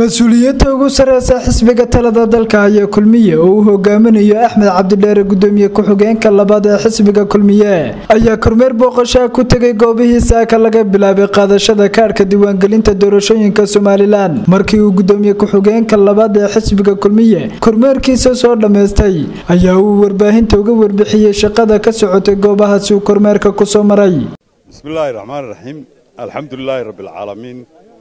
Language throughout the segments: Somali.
mas-uuliyiinta ugu sareysa xisbiga talada dalka ayaa kulmiye oo uu hogaaminayo axmed cabdidheere gudoomiye ku-xigeenka labaad ee xisbiga kulmiye ayaa kormeer booqashaa ku tegay goobihii saaka laga bilaabay qaadashada kaadhka diiwaangelinta doorashooyinka somalilan markii uu gudoomiye ku-xigeenka labaad ee xisbiga kulmiye kormeerkiisa soo dhammaystay ayaa uu warbaahinta uga warbixiyey shaqada ka socotay goobahaasi uu kormeerka kusoo maray bismillaahi raxmaan raxiim alxamdulilaahi rabbialcaalamiin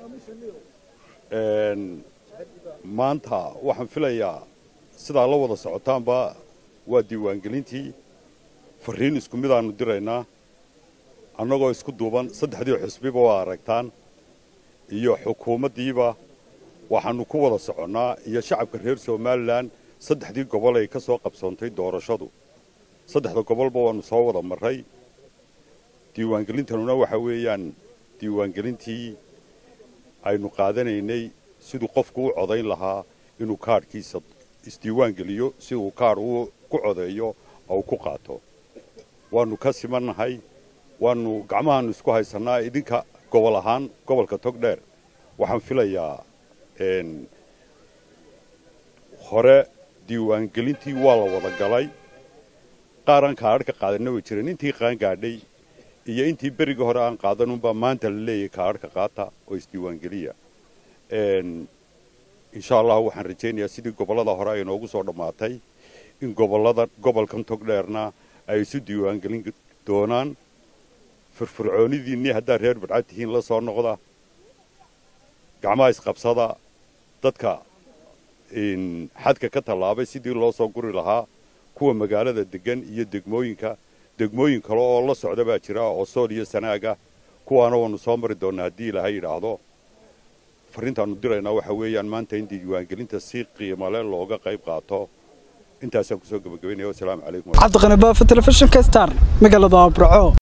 maanta waxaan filayaa sidaa la wada socotaanba waa diiwaangelintii fariin isku midaannu diraynaa annagoo isku duuban saddexdii xusbiba waa aragtaan iyo xukuumaddiiba waxaannu ku wada soconnaa iyo shacabka reer somalilan saddexdii gobol ay ka soo qabsoontay doorashadu saddexda gobolba waannu soo wada marray diiwaangelintanuna waxa weeyaan diiwaangelintii aynu qaadanaynay siduu qofku u codayn lahaa inuu kaadhkiisa isdiiwaangeliyo si uu kaadh u ku codeeyo oo ku qaato waannu ka simannahay waannu gacmahaannu isku haysannaa idinka gobol ahaan gobolka togdheer waxaan filayaa hore diiwaangelintii waa la wada galay qaaraan kaadh ka qaadanna way jireen intii qaangaadhay iyo intii berigii hore aan qaadanunbaa maanta la leeyahay kaadhka qaata oo isdiiwaangeliya insha allahu waxaan rajaynayaa sidii gobollada hore ay noogu soo dhammaatay in gobollada gobolkan togdheerna ay isu diiwaangelin doonaan firfircoonidiinnii haddaad reer badcad tihiin la soo noqda gacmaha isqabsada dadka xadka ka tallaabay sidii loo soo guri lahaa kuwa magaalada deggan iyo degmooyinka degmooyin kale oo la socda baa jira oo sool iyo sanaaga kuwaana waannu soo mari doonnaa haddii ilaahay yidhaahdo farriintaannu diraynaa waxa weeyaan maanta in diiwaangelinta si qiimale looga qayb qaato intaasaan kusoo gebagabaynaya wasalaamu calaykum cabdiqani baafa telefishinka star magaalada abraco